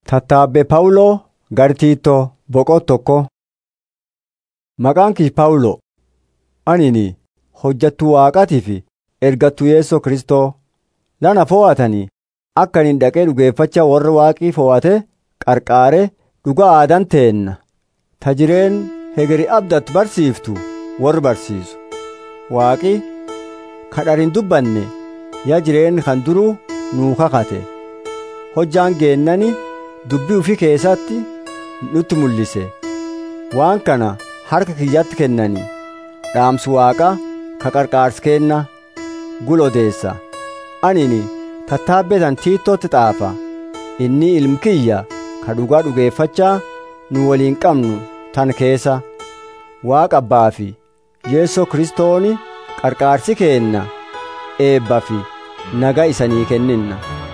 Tattaabbe Pawuloo Gartiitoo boqoo tokko. Maqaan kii Pawuloo anini hojjattuu Waaqaatii fi ergattuu Yesuus Kiristoo lana fo'atanii akka ani dhaqee dhugeeffachaa warra Waaqii fo'ate qarqaaree dhugaa aadan teenna. Ta jireen hegeri abdatu barsiiftu warri barsiisu. Waaqi kadhar hin dubbanne yaa jireen kan duruu nuu kakate. Hojjaan geennani dubbii ufii keessatti nutti mul'ise. Waan kana harka kiyyatti kennanii dhaamsu waaqa ka qarqaarsi kenna gul odeessa. Anini tattaabbetan tiittootti xaafa. Inni ilmi kiyya ka dhugaa dhugeeffachaa nu waliin qabnu tan keessa. Waaqa abbaa fi Yeesoo kiristooni qarqaarsi keenna eebba fi nagaa isanii kenninna.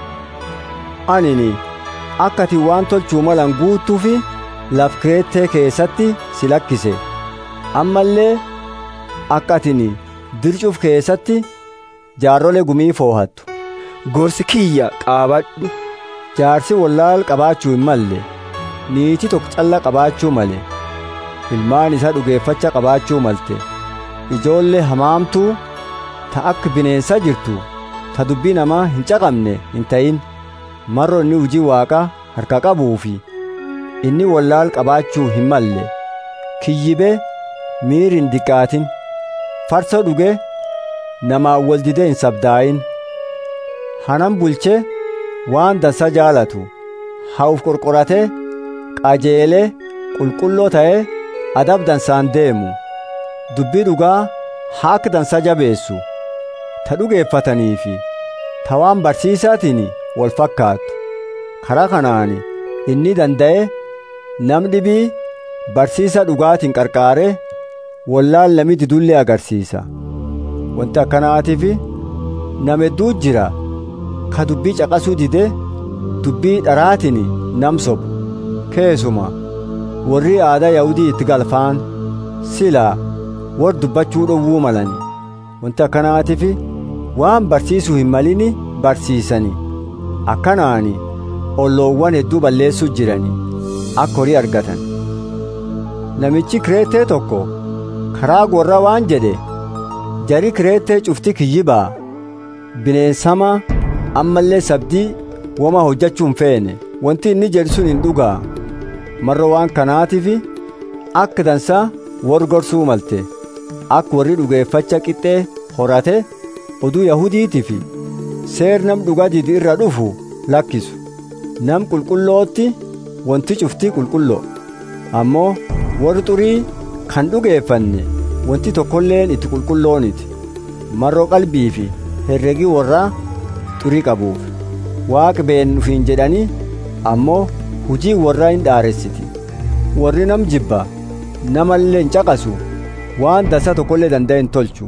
Anini akka ati waan tolchuu malan guuttuu fi laf kireettee keessatti si lakkise. Ammallee akka atini dircuuf keessatti jaarrolee gumii foohattu. Gorsi kiyya qaabadhu. Jaarsi wallaal qabaachuu hin malle. Niitii tokko calla qabaachuu male. Ilmaan isaa dhugeeffacha qabaachuu malte. Ijoollee hamaamtuu ta akka bineensa jirtu ta dubbii namaa hin caqabne hin ta'in. marro inni hujii waaqaa harka qabuu fi inni wallaal qabaachuu hin malle kiyyibee miir hin diqqaatin farsa dhuge namaan wal didee hin sabdaa'in hanan bulchee waan dansa jaalatu hawuf qorqoratee qajeelee qulqulloo ta'ee adab dansaan deemu dubbii dhugaa haa akka dansa jabeessu ta dhugeeffatanii fi ta waan barsiisaatiin wal fakkaattu karaa kanaan inni danda'e nam dhibii barsiisa dhugaatiin qarqaaree wallaal nami didullee agarsiisa wanti akkanaatiif nam hedduu jira ka dubbii caqasuu dide dubbii dharaatiin nam sobu keessuma warri aadaa yahudii itti galfaan silaa warri dubbachuu dhowwuu malani wanti akkanaatiif waan barsiisuu hin malini barsiisanii akkanaani olloowwan hedduu balleessuu jiranii akka horii argatan namichi kireettee tokko karaa gorra waan jedhe jari kireettee cufti kiyyibaa bineensama ammallee sabdii wama hojjachuu hin feene wanti inni jedhu sun hin dhugaa marra waan kanaatiif akka dansaa warri gorsuu malte akka warri dhugeeffacha qixxee horate oduu yahudiitiif seer nam dhugaa didi irra dhufu lakkisu nam qulqullootti wanti cuftii qulqulloo ammoo warri xurii kan dhugeeffanne wanti tokkolleen itti qulqullooniti marroo qalbii fi herregii warraa xurii qabuuf waaq been ufiin jedhanii ammoo hujii warraa hin dhaaressiti warri nam jibba namallee hin caqasu waan dansa tokkollee danda'e hin tolchu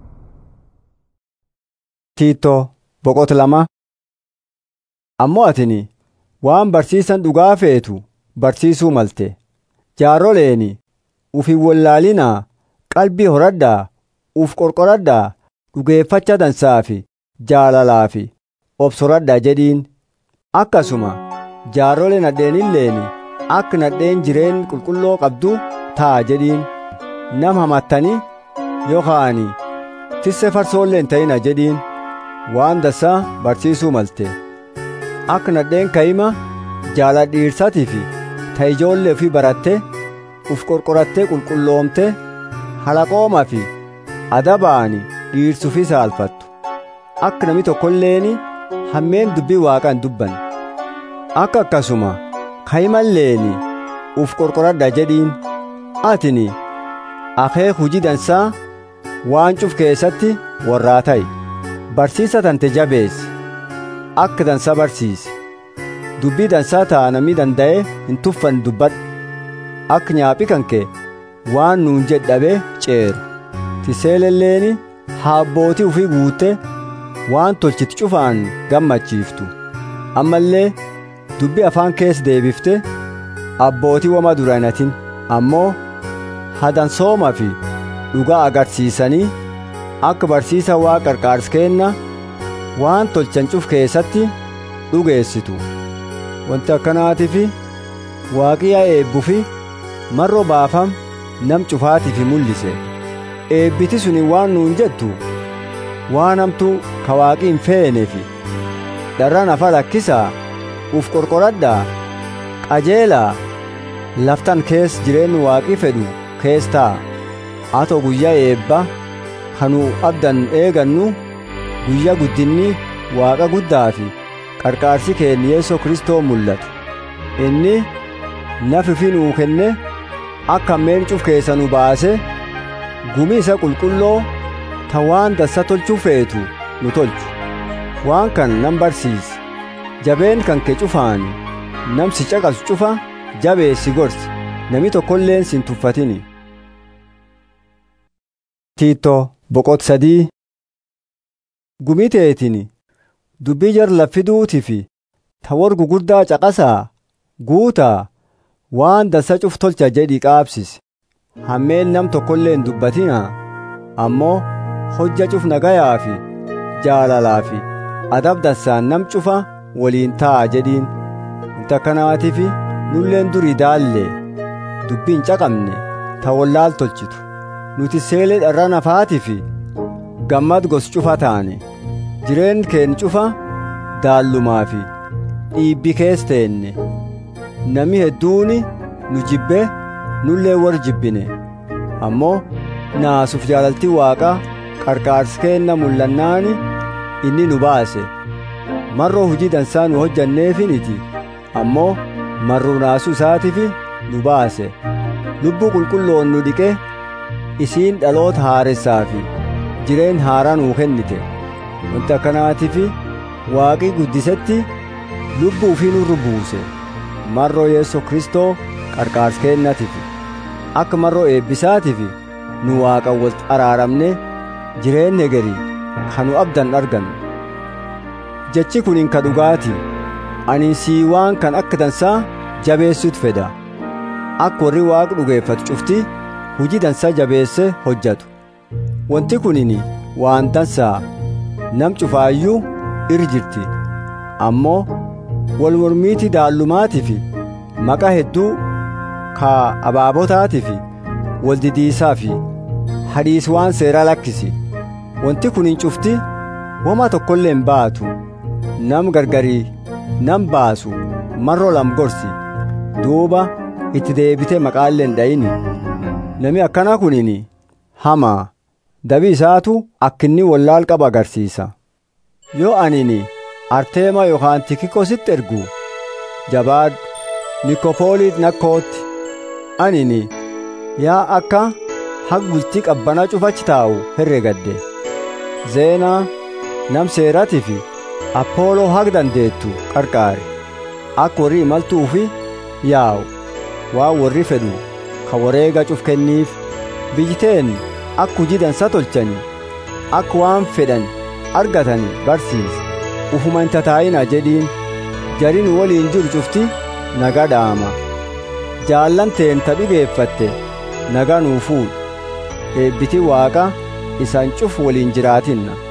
tiitoo boqota lama ammoo atini waan barsiisan dhugaa feetu barsiisuu malte jaaroleeni uf hin wallaalinaa qalbii horadhaa uf qorqoradhaa dhugeeffacha dansaa fi jaalalaa fi obsoradhaa jedhiin akkasuma jaarolee nadheenilleeni akka nadheen jireen qulqulloo qabdu ta'a jedhiin nam hamattanii yookaan tisse farsoollee hin ta'ina jedhiin waan dansaa barsiisuu malte akka nadheen ka'ima jaala dhiirsatii fi ta ijoollee ofii baratte uf qorqorattee qulqulloomte halaqooma fi adabaani dhiirsuufi saalfattu akka nami tokkolleeni hammeen dubbii waaqaa hin dubban akka akkasuma ka'imalleeni uf qorqoradha jedhiin atini akee hujii dansaa waan cuf keessatti warraa ta'i barsiisa tante jabeessi akka dansaa barsiisi dubbii dansaa ta'a namni danda'e hin tuffan dubbadhu akka nyaaphi kan kee waan nuun jedhabe ceeru tiseelelleeni haabbootii ufii guutte waan tolchiti cufaan gammachiiftu ammallee dubbii afaan keessa deebifte abbootii wama duraanatin ammoo hadan sooma fi dhugaa agarsiisanii akka barsiisa waa qarqaars kenna waan tolchan cuf keessatti dhugeessitu wanti akkanaatiif waaqiyaa eebbufi marroo baafam nam cufaatiif mul'ise eebbiti suni waan nuun jettu waan hamtuu ka waaqii hin feeneefi dharra nafa lakkisaa uf qorqoradhaa qajeelaa laftan kees jireenyi waaqii fedhu kees ta'a ato guyyaa eebba kanu abdan eegannu guyyaa guddinni waaqa guddaa fi qarqaarsi keenya yeesoo kristoo mul'atu inni nafifi nuu kenne akka ammeen cuf keessa nu baase gumii isa qulqulloo ta waan dassa tolchuu feetu nu tolchu waan kan nan barsiisi jabeen kan kee cufaani namsi caqasu cufa jabeessi gorsi nami tokkolleen sin tuffatini tiitoo boqot sadii gumii teetini dubbii jar laffiduuti fi ta wor gugurdaa caqasaa guutaa waan dassa cuf tolcha jedhi qaabsisi hammeen nam tokkollee hin dubbatinaa ammoo hojja cuf nagayaa fi jaalalaa fi adab dassaan nam cufa waliin taa'a jedhiin wanti akkanaatiif nulleen durii daallee dubbiin caqabne ta wallaal tolchitu nuti seelee dharra nafaatii fi gammad gos cufa taane jireen keen cufa daallumaa fi dhiibbi kees teenne nami hedduuni nu jibbe nullee war jibbine ammoo naasuuf jaalaltii waaqa qarqaarsi keenna mul'annaani inni nu baase marroo hujii dansaa nu hojjanneefiniti ammoo marruu naasuu isaatiif nu baase lubbuu qulqulloon nu dhiqe isiin dhaloota haaressaa fi jireen haaraa nuu kennite wanti akkanaatiif waaqii guddisetti lubbuu fi nurru buuse marroo yeessoo kristoo qarqaarsa keennatiif akka marroo eebbisaatiif nu waaqan wal araaramne jireenya garii kanu abdan argannu jechi kun hin ka dhugaati ani sii waan kan akka dansaa jabeessut fedha akka warri waaqa dhugeeffatu cufti hujii dansaa jabeesse hojjatu wanti kunini waan dansaa nam cufaayyuu irra jirti ammoo wal mormiitii daallumaatii fi maqaa hedduu ka abaabotaatii fi wal didiisaa fi hadhiis waan seeraa lakkisi wanti kun hin cufti wama tokkollee hin baatu nam gargarii nam baasu marroo lam gorsi duuba itti deebite maqaallee hin dhayini nami akkana kunini hamaa dabi isaatu akkinni wallaal qaba agarsiisa yoo anini arteema yookaan tikikositti ergu jabaadhu nikopooliit nakkootti anini yaa akka haq bultii qabbanaa cufachi taa'u herregadde zeenaa nam seeratii fi appooloo haq dandeettu qarqaare akka warri imaltuufi yaa'u waan warri fedhu ka wareega cuf kenniif biyyiteen akka hujii dansa tolchani akka waan fedhan argatani barsiisi ufuma hin tataa'ina jedhiin jariin waliin jiru cufti naga dhaama jaallan teen ta dhugeeffatte naga nuu fuudhu eebbiti waaqa isaan cuf waliin jiraatinna